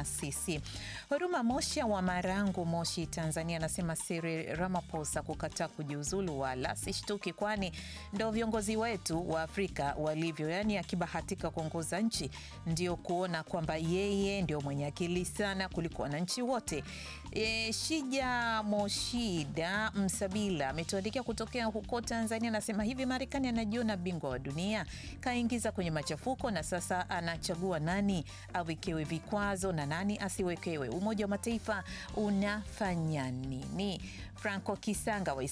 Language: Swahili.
sisi. Huruma Mosha wa Marangu, Moshi, Tanzania, anasema Cyril Ramaphosa kukataa kujiuzulu wala sishtuki, kwani ndo viongozi wetu wa Afrika walivyo, yaani akibahatika kuongoza nchi ndio kuona kwamba yeye ndio mwenye akili sana kuliko wananchi wote. E, Shija Moshida Msabila ametuandikia kutokea huko Tanzania, anasema hivi, Marekani anajiona bingwa wa dunia, kaingiza kwenye machafuko na sasa anachagua nani awekewe vikwazo na nani asiwekewe. Umoja wa Mataifa unafanya nini? Franco Kisanga wa